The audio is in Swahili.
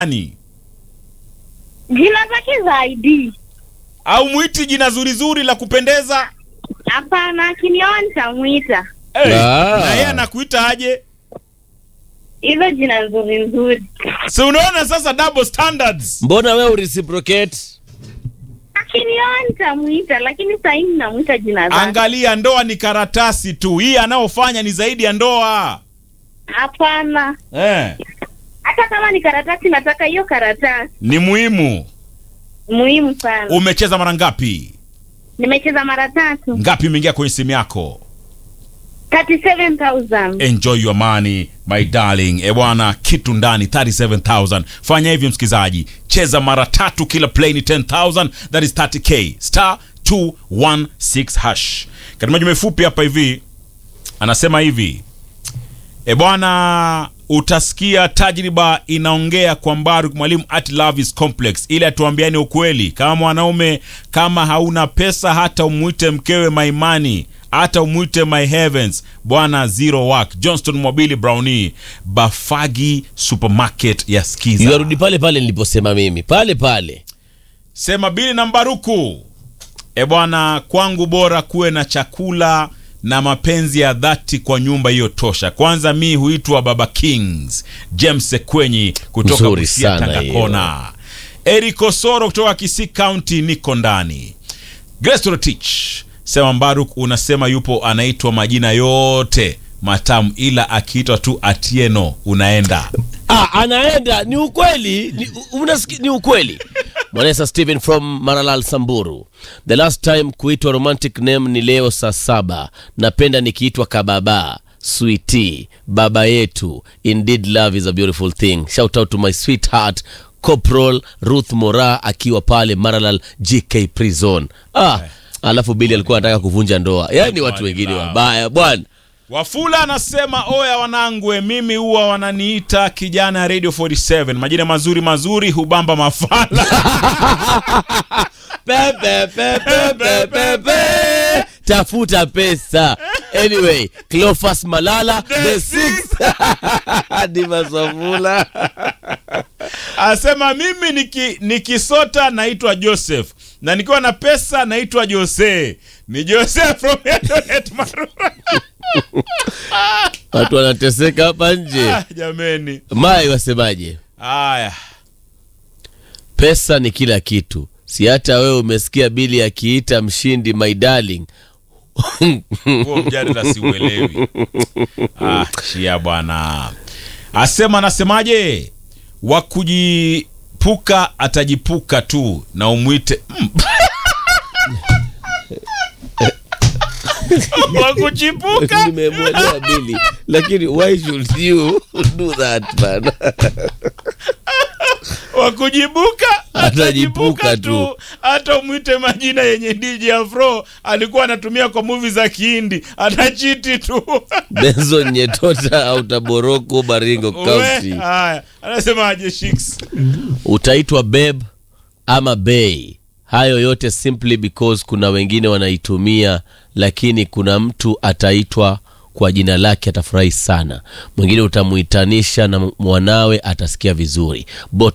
Nani? Jina zake za ID. Au mwiti jina zuri zuri la kupendeza? Hapana, akinioa nitamwita Hey, Ah. na yeye anakuita aje? hilo jina nzuri nzuri. Si unaona sasa double standards. mbona we ureciprocate Akinioa nitamwita, lakini sasa hivi namwita jina zake. Angalia, ndoa ni karatasi tu, hii anayofanya ni zaidi ya ndoa Hapana, eh. hata kama ni karatasi, nataka hiyo karatasi. Ni muhimu. Muhimu sana. Umecheza mara ngapi? Nimecheza mara tatu, Ngapi imeingia kwenye simu yako? 37000 Enjoy your money my darling. E bwana, kitu ndani 37000. Fanya hivi msikizaji, cheza mara tatu, kila play ni 10000, that is 30k star 216 hash. Katika majuma fupi hapa hivi anasema hivi e bwana, utasikia tajriba inaongea kwa Mbaruk mwalimu at love is complex, ili atuambiani ukweli. Kama mwanaume, kama hauna pesa, hata umwite mkewe maimani, hata umwite my heavens, bwana zero work. Johnston Mobili Brownie, Bafagi supermarket ya Skiza. yarudi pale pale niliposema mimi pale pale Sema bili na Mbaruku. E bwana, kwangu bora kuwe na chakula na mapenzi ya dhati kwa nyumba hiyo tosha. Kwanza mi huitwa Baba Kings, James Sekwenyi kutoka Nzuri Busia, sana Tangakona. Eric Osoro kutoka Kisii County, niko ndani. Grace Rotich, sema Mbaruk, unasema yupo anaitwa majina yote matamu, ila akiitwa tu Atieno unaenda. ah, anaenda ni ukweli ni, unasiki, ni ukweli mwanesa stephen from maralal samburu the last time kuitwa romantic name ni leo saa saba napenda nikiitwa kababa switi baba yetu indeed love is a beautiful thing shout out to my sweetheart corporal ruth mora akiwa pale maralal gk prison ah, alafu bili alikuwa anataka kuvunja ndoa yaani watu wengine wabaya bwana Wafula anasema oya, wanangwe, mimi huwa wananiita kijana ya Radio 47, majina mazuri mazuri hubamba mafala. Pe, pe, pe, pe, pe, pe, pe. tafuta pesa anyway clofas malala the six dimasofula Anasema mimi niki, nikisota naitwa Joseph na nikiwa na pesa naitwa Jose. Ni Jose from Eldoret Marura. watu wanateseka hapa nje Ah, jameni. mai wasemaje Haya. pesa ni kila kitu si hata wewe umesikia bili akiita mshindi my darling Huo mjadala siuelewi. Ah, chia bwana. Asema anasemaje? Wa kujipuka atajipuka tu na umwite mm. Wa kuchipuka nimemwelewa bili lakini why should you do that man wa kujibuka Atajibuka atajibuka tu. tu, hata umwite majina yenye DJ Afro alikuwa anatumia kwa movie za Kihindi, atachiti tu. benson nyetota au taboroko baringo We, county Haya, anasemaje Shiks? utaitwa beb ama bei hayo yote simply because kuna wengine wanaitumia lakini kuna mtu ataitwa kwa jina lake atafurahi sana mwingine utamuitanisha na mwanawe atasikia vizuri Bot